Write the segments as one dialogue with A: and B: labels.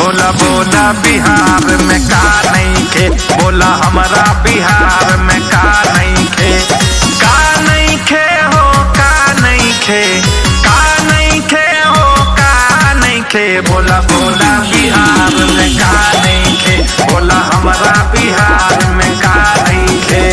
A: बोला बोला बिहार में का नहीं खे बोला हमारा बिहार में का नहीं खे का नहीं खे हो का नहीं खे का नहीं खे हो का नहीं खे बोला बोला बिहार में का नहीं खे बोला हमारा बिहार में का नहीं खे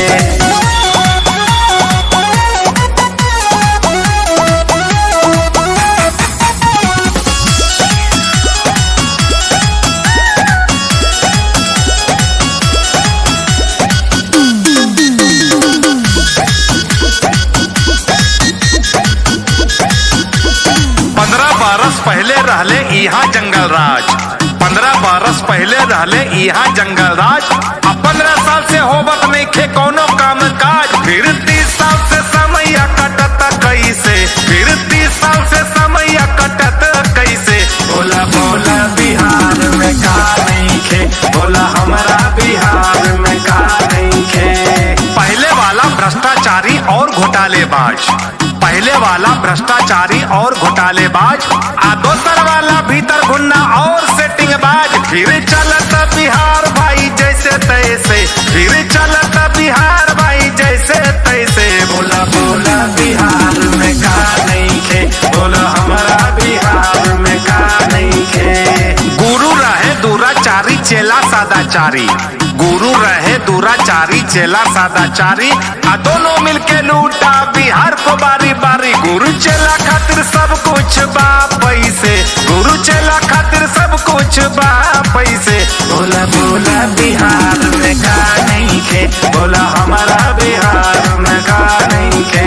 A: पंद्रह बरस पहले रहले यहाँ जंगल राज पंद्रह बरस पहले रहले यहाँ जंगल राज अब पंद्रह साल से होबत नहीं खे कोनो काम काज फिर तीस साल से समय कटत कैसे फिर तीस साल से समय कटत कैसे बोला बोला बिहार में का नहीं खे बोला हमारा बिहार में का नहीं खे पहले वाला भ्रष्टाचारी और घोटालेबाज पहले वाला भ्रष्टाचारी और घोटालेबाज आ दोसर वाला भीतर घुन्ना और सेटिंग बाज फिर चलत बिहार भाई जैसे तैसे फिर चलत बिहार भाई जैसे तैसे बोला बोला बिहार में का नहीं खे बोला हमारा बिहार में का नहीं खे गुरु रहे दुराचारी चेला सादाचारी गुरु रहे दुराचारी चेला सादाचारी आ दोनों मिलके लूटा बिहार को बारी बारी गुरु चेला खातिर सब कुछ बा पैसे गुरु चेला खातिर सब कुछ बा पैसे बोला बोला बिहार में का नहीं खे बोला हमारा बिहार में का नहीं खे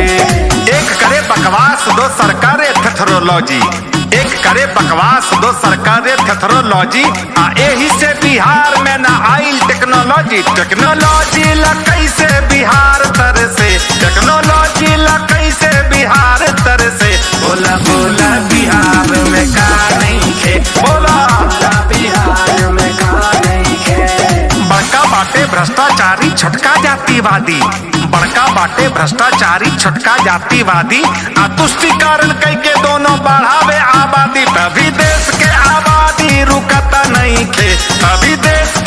A: एक करे बकवास दो सरकारे थेथरोलॉजी एक करे बकवास दो सरकारे थेथरोलॉजी आ एही से बिहार में ना आइल टेक्नोलॉजी टेक्नोलॉजी ला कैसे बिहार तर से टेक्नोलॉजी ला कैसे बिहार तर से बोला बोला बिहार में का नहीं खे बोला बोला बिहार में का नहीं खे बड़का बाटे भ्रष्टाचारी छोटका जातिवादी बड़का बाटे भ्रष्टाचारी छोटका जातिवादी आ तुष्टिकरण कई के दोनों बढ़ावे आबादी तभी देश के आबादी रुकता नहीं खे तभी देश